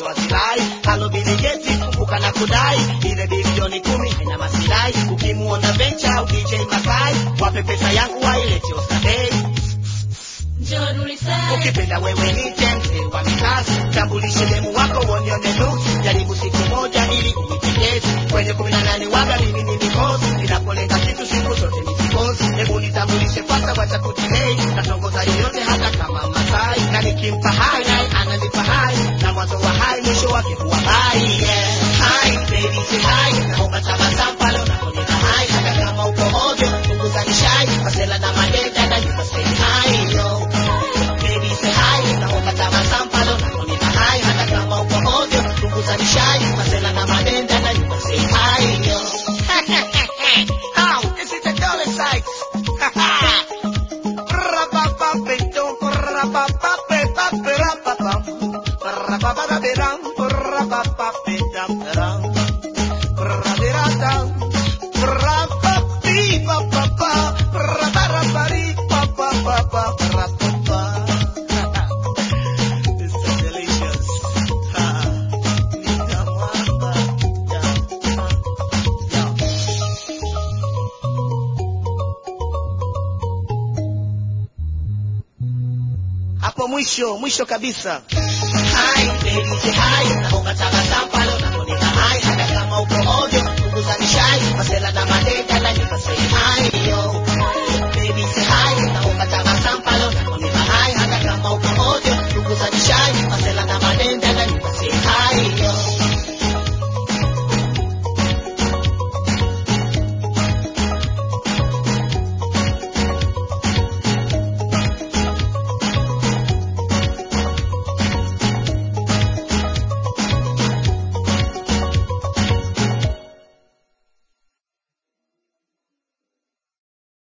wasilai halo biligeti kumbuka na kudai ile bilioni kumi haina masilai ukimuona vencha au dj masai wape pesa yangu wailete ostadei ukipenda wewe ni mzee wa mikazi tambulishe demu wako uonione nusu jaribu siku moja ili unipendeze kwenye kumi na nane waga mimi ni mikosi ninapolenga kitu siku zote ni kikosi hebu nitambulishe kwanza wacha kudilei natongoza yoyote hata kama masai na nikimpa hai naye ananipa hai na mwanzo wa hai mwisho wake huwa bai yeah. Hi, baby, say hi. Naomba tabasamu pale unaponiita hai hata kama uko ovyo punguza nishai masela na madeda na nyumba say hi yo Baby say hi, naomba tabasamu pale unaponiita hai hata kama uko ovyo punguza nishai masela na madenda na nyumba say hi yo Ow, this is the dollar sites. Ra-ba-ba-ba-dum, ra-ba-ba-ba-ba-ba-ra-ba-bum. Ra-ba-ba-ba-ba-dum, ra-ba-ba-ba-dum, ra-ba-ba-ba-dum. Ra-ba-bi-ba-ba-ba, ra-ba-ra-ba-ri-ba-ba-ba-ba, ra-ba-ba. This is delicious. Ha. Nitamwamba. Yeah. Yeah. hapo mwisho mwisho kabisa Hi, baby, say hi. Naomba tabasamu pale unaponiita hai hata kama uko ovyo punguza nishai masela na made